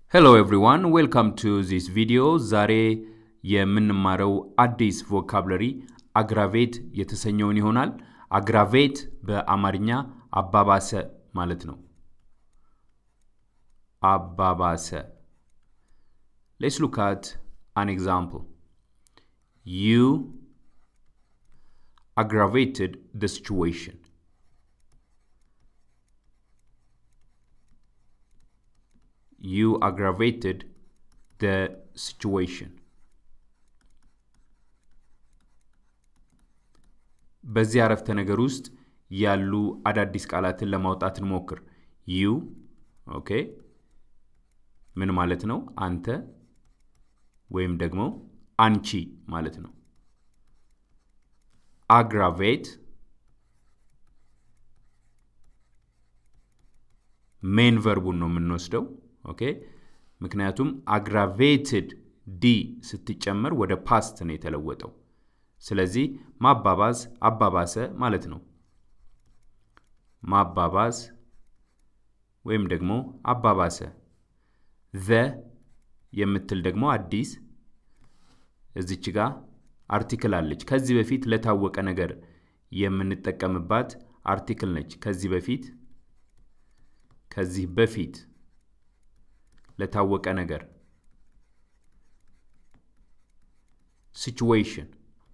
ሄሎ ኤቭሪዋን ዌልካም ቱ ዚስ ቪዲዮ። ዛሬ የምንማረው አዲስ ቮካብለሪ አግራቬት የተሰኘውን ይሆናል። አግራቬት በአማርኛ አባባሰ ማለት ነው። አባባሰ። ሌትስ ሉክ አት አን ኤግዛምፕል ዩ aggravated the situation. You aggravated the situation. በዚህ አረፍተ ነገር ውስጥ ያሉ አዳዲስ ቃላትን ለማውጣት እንሞክር። ዩ ኦኬ፣ ምን ማለት ነው? አንተ ወይም ደግሞ አንቺ ማለት ነው። አግራቬት ሜን ቨርቡን ነው የምንወስደው። ኦኬ ምክንያቱም አግራቬትድ ዲ ስትጨመር ወደ ፓስት ነው የተለወጠው። ስለዚህ ማባባዝ አባባሰ ማለት ነው። ማባባዝ ወይም ደግሞ አባባሰ። ዘ የምትል ደግሞ አዲስ እዚች ጋር አርቲክል አለች። ከዚህ በፊት ለታወቀ ነገር የምንጠቀምባት አርቲክል ነች። ከዚህ በፊት ከዚህ በፊት ለታወቀ ነገር ሲቹዌሽን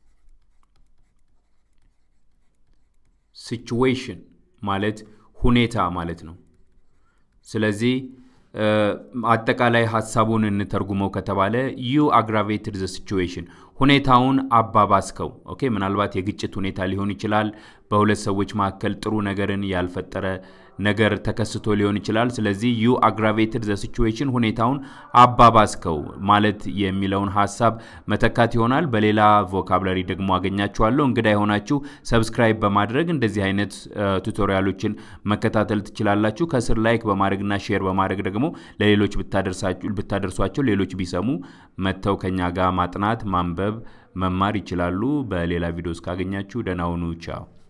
ሲቹዌሽን ማለት ሁኔታ ማለት ነው። ስለዚህ አጠቃላይ ሀሳቡን እንተርጉመው ከተባለ ዩ አግራቬትድ ዘ ሲቹዌሽን ሁኔታውን አባባስከው። ኦኬ ምናልባት የግጭት ሁኔታ ሊሆን ይችላል። በሁለት ሰዎች መካከል ጥሩ ነገርን ያልፈጠረ ነገር ተከስቶ ሊሆን ይችላል። ስለዚህ ዩ አግራቬትድ ዘ ሲቹዌሽን ሁኔታውን አባባስከው ማለት የሚለውን ሀሳብ መተካት ይሆናል። በሌላ ቮካብለሪ ደግሞ አገኛችኋለሁ። እንግዳ የሆናችሁ ሰብስክራይብ በማድረግ እንደዚህ አይነት ቱቶሪያሎችን መከታተል ትችላላችሁ። ከስር ላይክ በማድረግና ሼር በማድረግ ደግሞ ለሌሎች ብታደርሷቸው ሌሎች ቢሰሙ መጥተው ከኛ ጋር ማጥናት፣ ማንበብ፣ መማር ይችላሉ። በሌላ ቪዲዮ እስካገኛችሁ ደህና ሁኑ። ቻው